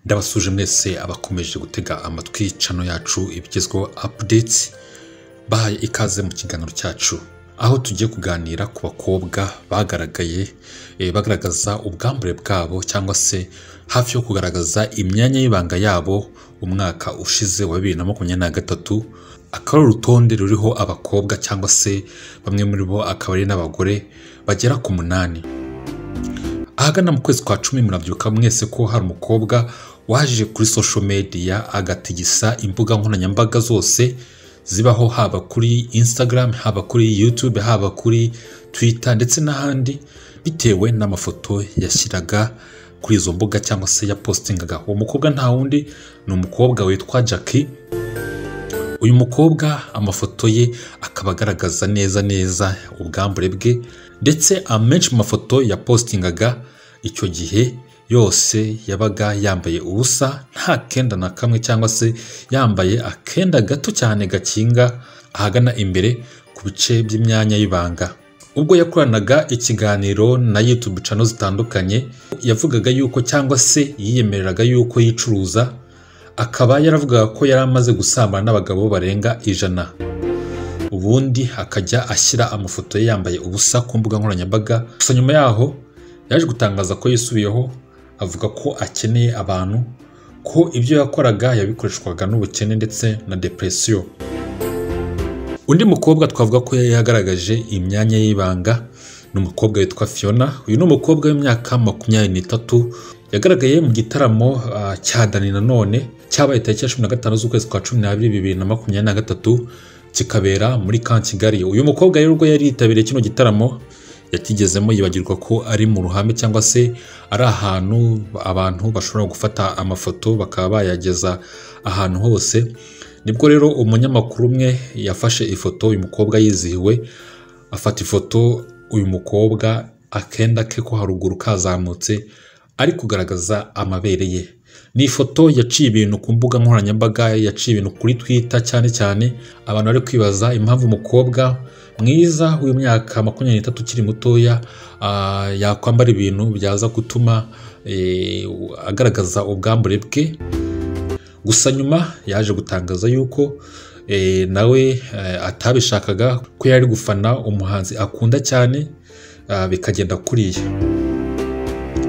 ndabasuje mwese abakomeje gutega amatwi cano yacu ibigezweho apudeti bahaye ikaze mu kiganiro cyacu aho tugiye kuganira ku bakobwa bagaragaye bagaragaza ubwambure bwabo cyangwa se hafi yo kugaragaza imyanya y'ibanga yabo umwaka ushize wa bibiri na makumyabiri na gatatu akaba ari urutonde ruriho abakobwa cyangwa se bamwe muri bo akaba ari n'abagore bagera ku munani ahagana mu kwezi kwa cumi murabyibuka mwese ko hari umukobwa waje kuri social media agatigisa imbuga nkoranyambaga zose zibaho haba kuri instagram haba kuri youtube haba kuri twitter ndetse n'ahandi bitewe n'amafoto yashyiraga kuri izo mbuga cyangwa se yapositingaga uwo mukobwa nta wundi ni umukobwa witwa jackie uyu mukobwa amafoto ye akaba agaragaza neza neza ubwambure bwe ndetse amenshi mu mafoto yapositingaga icyo gihe yose yabaga yambaye ubusa nta kenda na kamwe cyangwa se yambaye akenda gato cyane gakinga ahagana imbere ku bice by'imyanya y'ibanga ubwo yakoranaga ikiganiro na YouTube cano zitandukanye yavugaga yuko cyangwa se yiyemereraga yuko yicuruza akaba yaravugaga ko yari amaze gusambana n'abagabo barenga ijana ubundi akajya ashyira amafoto ye yambaye ubusa ku mbuga nkoranyambaga gusa nyuma yaho yaje gutangaza ko yisubiyeho avuga ko akeneye abantu ko ibyo yakoraga yabikoreshwaga n'ubukene ndetse na depresiyo undi mukobwa twavuga ko yari yagaragaje imyanya y'ibanga ni umukobwa witwa fiona uyu ni umukobwa w'imyaka makumyabiri n'itatu yagaragaye mu gitaramo cya dani nanone cyabaye tariki ya cumi na gatanu z'ukwezi kwa cumi n'abiri bibiri na makumyabiri na gatatu kikabera muri kan kigali uyu mukobwa rero ubwo yari yitabiriye kino gitaramo yakigezemo yibagirwa ko ari mu ruhame cyangwa se ari ahantu abantu bashobora gufata amafoto bakaba bayageza ahantu hose nibwo rero umunyamakuru umwe yafashe ifoto uyu mukobwa yizihiwe afata ifoto uyu mukobwa akenda ke ko haruguru kazamutse ari kugaragaza amabere ye ni ifoto yaciye ibintu ku mbuga nkoranyambaga yaciye ibintu kuri twita cyane cyane abantu bari kwibaza impamvu umukobwa mwiza w'imyaka makumyabiri n'itatu ukiri mutoya yakwambara ibintu byaza gutuma agaragaza ubwambure bwe gusa nyuma yaje gutangaza yuko nawe atabishakaga ko yari gufana umuhanzi akunda cyane bikagenda kuriya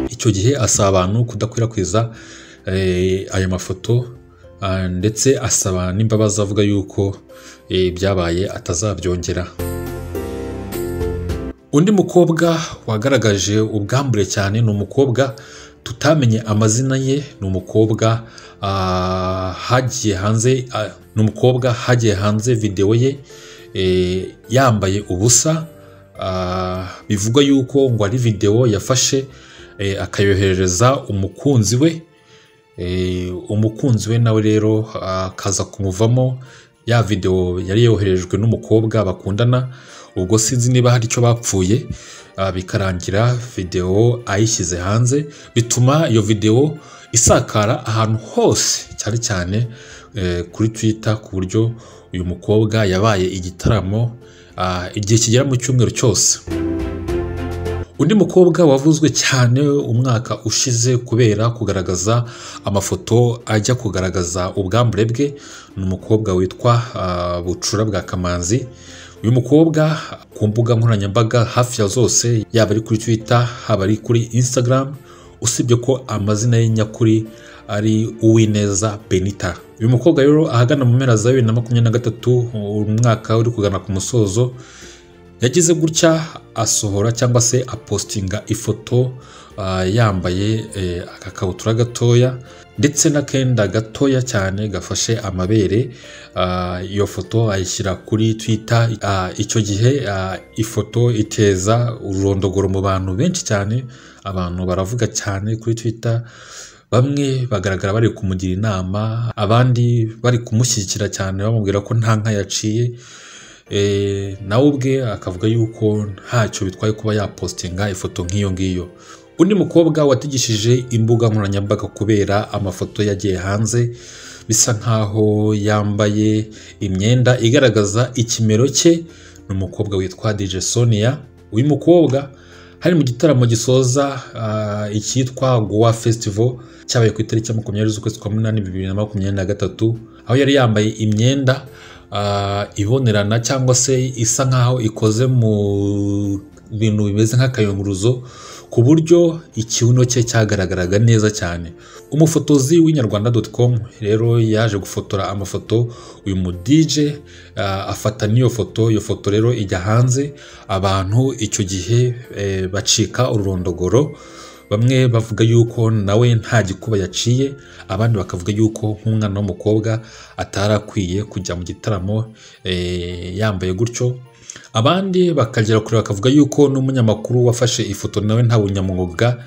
icyo gihe asaba abantu kudakwirakwiza ayo mafoto ndetse asaba n'imbabazi avuga yuko byabaye atazabyongera undi mukobwa wagaragaje ubwambure cyane ni umukobwa tutamenye amazina ye ni umukobwa hagiye hanze ni umukobwa hagiye hanze videwo ye yambaye ubusa bivugwa yuko ngo ari videwo yafashe akayoherereza umukunzi we umukunzi we nawe rero akaza kumuvamo ya videwo yari yoherejwe n'umukobwa bakundana ubwo sinzi niba hari icyo bapfuye bikarangira videwo ayishyize hanze bituma iyo videwo isakara ahantu hose cyane cyane kuri twita ku buryo uyu mukobwa yabaye igitaramo igihe kigera mu cyumweru cyose undi mukobwa wavuzwe cyane umwaka ushize kubera kugaragaza amafoto ajya kugaragaza ubwambure bwe ni umukobwa witwa bucura bwa kamanzi uyu mukobwa ku mbuga nkoranyambaga hafi ya zose yaba ari kuri twitter haba ari kuri instagram usibye ko amazina ye nyakuri ari uwineza benita uyu mukobwa rero ahagana mu mpera za bibiri na makumyabiri na gatatu umwaka uri kugana ku musozo yagize gutya asohora cyangwa se apositinga ifoto yambaye agakabutura gatoya ndetse n'akenda gatoya cyane gafashe amabere iyo foto ayishyira kuri twita icyo gihe ifoto iteza ururondogoro mu bantu benshi cyane abantu baravuga cyane kuri twita bamwe bagaragara bari kumugira inama abandi bari kumushyigikira cyane bamubwira ko nta nka yaciye nawe ubwe akavuga yuko ntacyo bitwaye kuba yapositinga ifoto nk'iyo ngiyo undi mukobwa watigishije imbuga nkoranyambaga kubera amafoto yagiye hanze bisa nkaho yambaye imyenda igaragaza ikimero cye ni umukobwa witwa DJ Sonia uyu mukobwa hari mu gitaramo gisoza icyitwa Goa Festival cyabaye ku itariki ya makumyabiri z'ukwezi kwa munani bibiri na makumyabiri na gatatu aho yari yambaye imyenda ah, ibonerana cyangwa se isa nkaho ikoze mu bintu bimeze nk'akayunguruzo ku buryo ikibuno cye cyagaragaraga neza cyane umufotozi w'inyarwanda com rero yaje gufotora amafoto uyu mu DJ ah, afata n'iyo foto iyo foto rero ijya hanze abantu icyo gihe eh, bacika ururondogoro bamwe bavuga yuko nawe nta gikuba yaciye abandi bakavuga yuko nk'umwana w'umukobwa atari akwiye kujya mu gitaramo eh, yambaye gutyo abandi bakagera kure bakavuga yuko n'umunyamakuru wafashe ifoto nawe nta bunyamwuga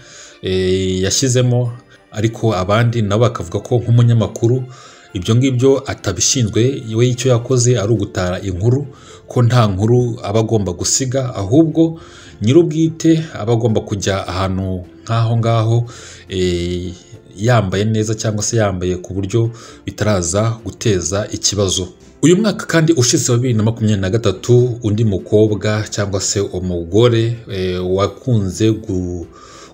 eh, yashyizemo ariko abandi nabo bakavuga ko nk'umunyamakuru ibyo ngibyo atabishinzwe we icyo yakoze ari ugutara inkuru ko nta nkuru aba agomba gusiga ahubwo nyir'ubwite aba agomba kujya ahantu nk'aho ngaho eh, yambaye neza cyangwa se yambaye ku buryo bitaraza guteza ikibazo uyu mwaka kandi ushize wa bibiri na makumyabiri na gatatu undi mukobwa cyangwa se umugore eh, wakunze gu-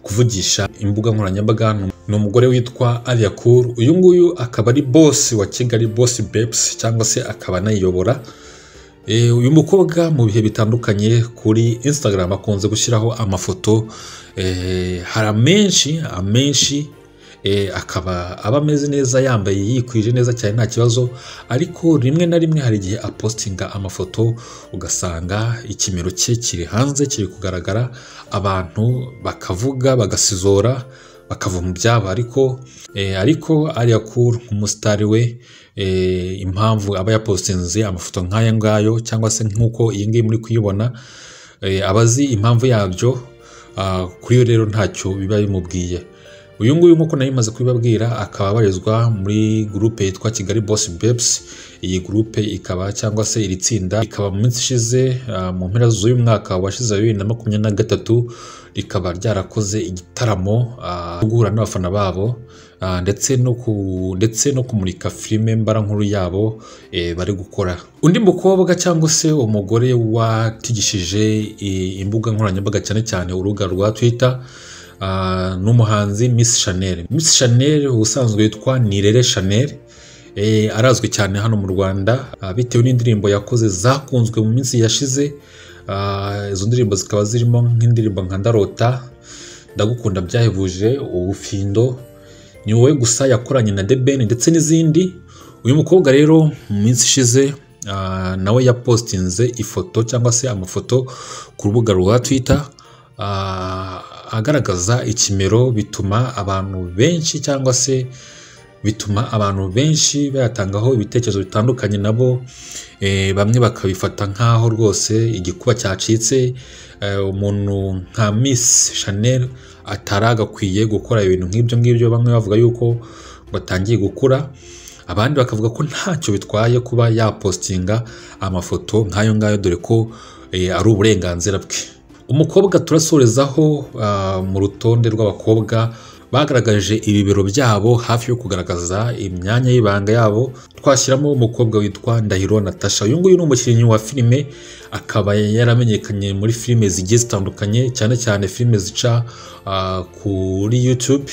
kuvugisha imbuga nkoranyambaga ni- ni umugore witwa Aliakur uyu nguyu akaba ari boss wa Kigali Boss Babes cyangwa se akaba anayiyobora Eh, uyu mukobwa mu bihe bitandukanye kuri Instagram akunze gushyiraho amafoto eh, hari amenshi amenshi eh, akaba aba ameze neza yambaye yikwije neza cyane nta kibazo ariko rimwe na rimwe hari igihe apostinga amafoto ugasanga ikimero cye kiri hanze kiri kugaragara abantu bakavuga bagasizora bakava mu byabo ariko eh, ariko ariya kuru nk'umusitari we eh, impamvu aba yapostinze amafoto nk'aya ngayo cyangwa se nk'uko iyi ngiyi muri kuyibona eh, aba azi impamvu yabyo ah, kuri yo rero ntacyo biba bimubwiye uyu nguyu nk'uko nari maze kubibabwira akaba abarizwa muri gurupe yitwa kigali boss babes iyi gurupe ikaba cyangwa se iri tsinda rikaba mu minsi ishize ah, mu mpera z'uyu mwaka washize wa bibiri na makumyabiri na gatatu rikaba ryarakoze igitaramo ah, cyo guhura n'abafana babo ah, ndetse no ku- ndetse no kumurika filime mbarankuru yabo eh, bari gukora undi mukobwa cyangwa se umugore watigishije eh, imbuga nkoranyambaga cyane cyane urubuga rwa twitter ah, n'umuhanzi Miss Chanel. Miss Chanel ubusanzwe yitwa Nirere Chanel. Eh, arazwi cyane hano mu Rwanda ah, bitewe n'indirimbo yakoze zakunzwe mu minsi yashize Ah, izo ndirimbo zikaba zirimo nk'indirimbo nka Ndarota, Ndagukunda byahebuje, Ubufindo, ni wowe gusa yakoranye na The Ben ndetse n'izindi uyu mukobwa rero mu minsi ishize ah, nawe yapostinze ifoto cyangwa se amafoto ku rubuga rwa twitter ah, agaragaza ikimero bituma abantu benshi cyangwa se bituma abantu benshi bayatangaho ibitekerezo bitandukanye nabo eh, bamwe bakabifata nk'aho rwose igikuba cyacitse eh, umuntu nka Miss Chanel atari agakwiye gukora ibintu nk'ibyo ngibyo bamwe bavuga yuko ngo atangiye gukura abandi bakavuga ko ntacyo bitwaye kuba yapostinga amafoto nk'ayo ngayo dore ko eh, ari uburenganzira bwe umukobwa turasorezaho ah, mu rutonde rw'abakobwa bagaragaje ibibero byabo hafi yo kugaragaza imyanya y'ibanga yabo twashyiramo umukobwa witwa Ndahiro Natasha uyu nguyu ni umukinnyi wa filime akaba yaramenyekanye muri filime zigiye zitandukanye cyane cyane filime zica ah, kuri YouTube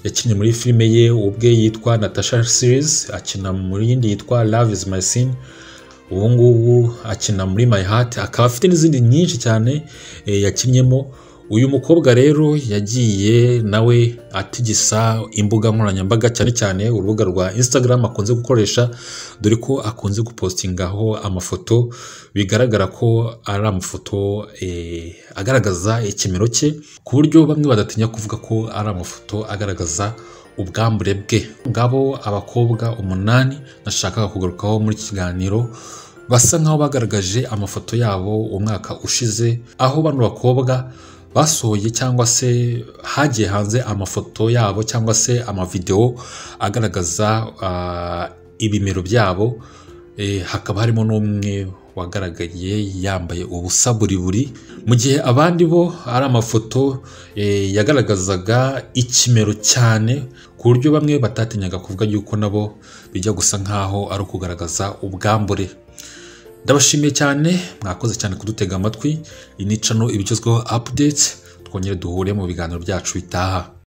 yakinnye muri filime ye ubwe yitwa Natasha Series akina muri yindi yitwa Love is my sin ubu ngubu akina muri My Heart akaba afite n'izindi nyinshi cyane eh, yakinnyemo uyu mukobwa rero yagiye nawe atigisa imbuga nkoranyambaga cyane cyane urubuga rwa Instagram akunze gukoresha dore ko akunze gupostingaho amafoto bigaragara ko ari amafoto eh, agaragaza ikimero cye ku buryo bamwe badatinya kuvuga ko ari amafoto agaragaza ubwambure bwe ngabo abakobwa umunani nashakaga kugarukaho muri iki kiganiro basa nk'aho bagaragaje amafoto yabo umwaka ushize aho bano bakobwa basohoye cyangwa se hagiye hanze amafoto yabo cyangwa se amavidewo agaragaza ah, ibimero byabo Eh, hakaba harimo n'umwe wagaragaye yambaye ubusa buri buri mu gihe abandi bo ari amafoto eh, yagaragazaga ikimero cyane ku buryo bamwe batatinyaga kuvuga yuko nabo bijya gusa nkaho ari ukugaragaza ubwambure ndabashimiye cyane mwakoze cyane kudutega amatwi iyi ni cano ibigezweho update twongere duhure mu biganiro byacu bitaha